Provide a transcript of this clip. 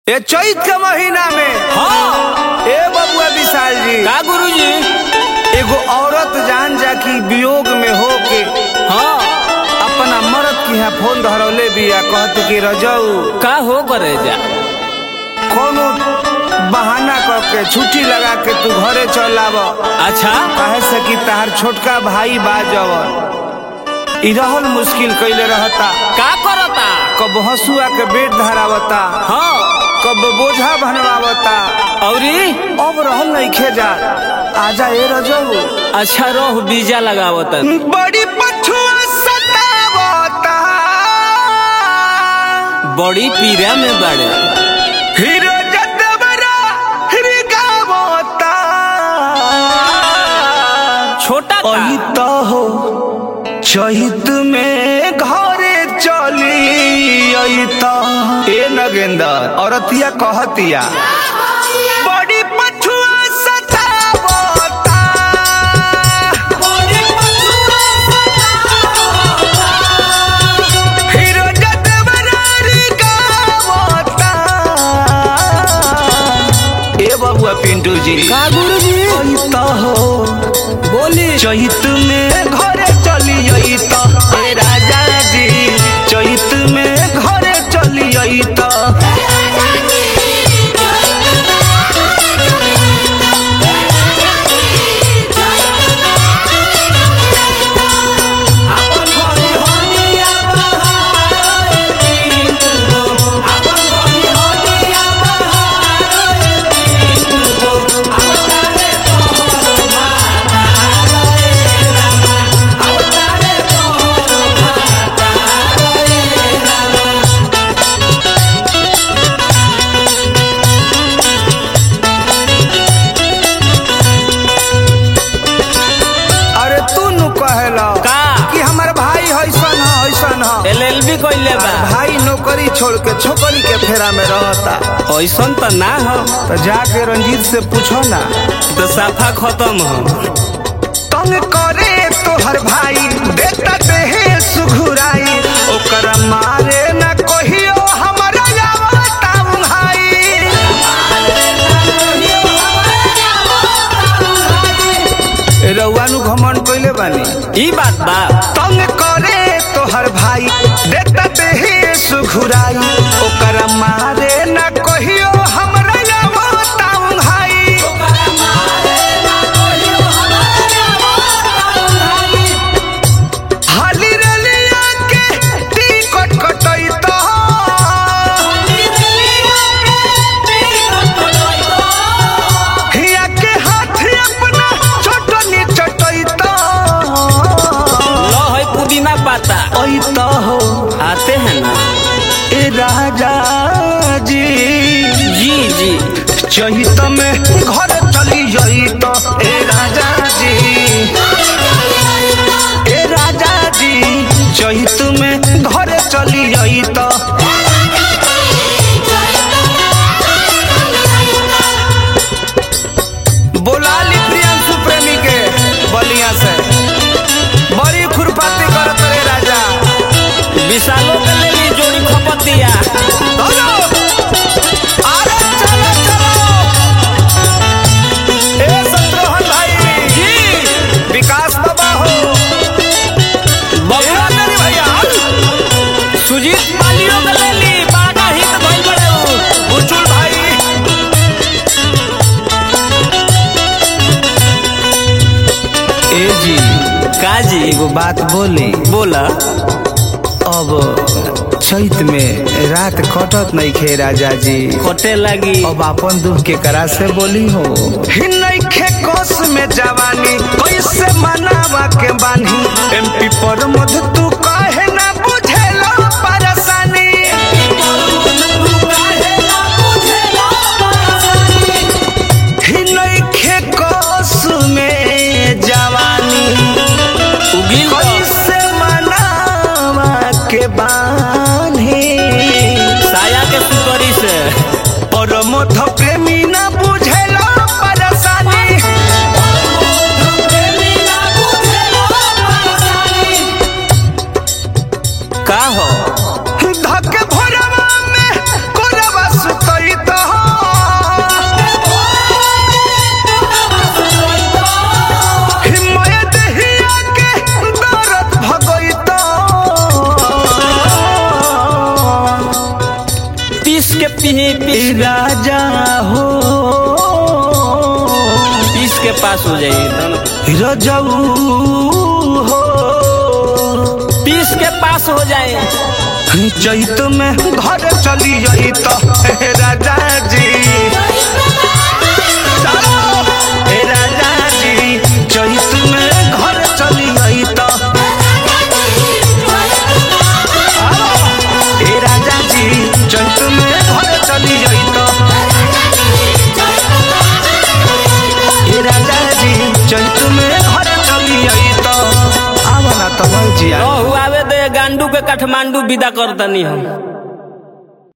ये चैत के महीना में हाँ ए बबुआ विशाल जी का गुरुजी एगो औरत जान जा की वियोग में हो के हाँ अपना मर्द की यहाँ फोन धरौले बिया कहत कि रजऊ का हो करे जा कोनो बहाना करके छुट्टी लगा के तू घरे चल आव अच्छा काहे से कि तार छोटका भाई बा जवन ई रहल मुश्किल कैले रहता का करता कब हसुआ के बेट धरावता हाँ कब बोझा बनवावता औरी अब रहल नहीं जा आजा ए रजऊ अच्छा रोह बीजा लगावत बड़ी पछुआ सतावता बड़ी पीरा में बड़े हीरो जदबरा हिरगावता छोटा का अही तो हो चहित में घरे चली अही तो ए नगेंदर औरतिया कहतिया बड़ी पछुआ सतावता हीरो जदबरा हिरगावता ए बबुआ पिंटू जी का गुरुजी अही तो हो बोली चैत में घरे चली आई तो हे राजा जी चैत में घरे चली आई तो अरे तू नु कहेला का कि हमर भाई हैसन ह हैसन ह एल एल बी कैले बा भाई नौकरी छोड़ के छोकरी के फेरा में रहता ऐसन तो ना हो तो जाके रंजीत से पूछो ना तो साफा खत्म हो तंग करे तोहर भाई देता देहे सुघुराई ओकर मारे न कहियो हमरा आवता भाई रउआ नु घमंड कइले बानी ई बात बा तंग करे तोहर भाई देता देहे सुघुराई ओकर मारे न कहियो हमरा आवता भाई हाली रलिया के टिकट कटैता हिया के हाथ अपना छोटनी चटैता लो है पुदीना पाता ऐता हो आते हैं ना ए राजा जी जी जी चहित में घर चली जइत ए राजा जी ए राजा जी चहित में घर चली जइत बोलाली प्रियांशु प्रेमी के बलिया से बड़ी खुरपाती करत रे राजा विशालों के ले ली जोड़ी खपत दिया हेलो अरे चलो चलो ए शत्रुघ्न भाई जी विकास बाबा हो बबुआ मेरी भैया सुजीत मालियों के ले ली बागा हित भइल बड़े उ। बुचुल भाई ए जी का जी एगो बात बोली बोला अब चैत में रात कटत नहीं खे राजा जी कटे लगी अब अपन दुख के करा से बोली हो नइखे कोस में जवानी कैसे मनावा के बानी एमपी पर मध तू काहे ना बुझेला परेशानी ही नइखे कोस में जवानी उगिल तो कैसे मनावा के बानी साया के सुतरी से और मध प्रेमी ना बुझेला परेशानी पीस के पीही पीस ए राजा हो पीस के पास हो जाइए दोनों रजऊ हो पीस के पास हो जाए चैत में घर चली आई तो हे राजा जी चलो, हे राजा जी चैत में घर चली आई तो हे राजा जी चैत में घर चली आई तो हे राजा जी चैत में घर चली आई तो आवा ना तो जिया आवे दे गांडू के काठमांडू विदा कर दनी हम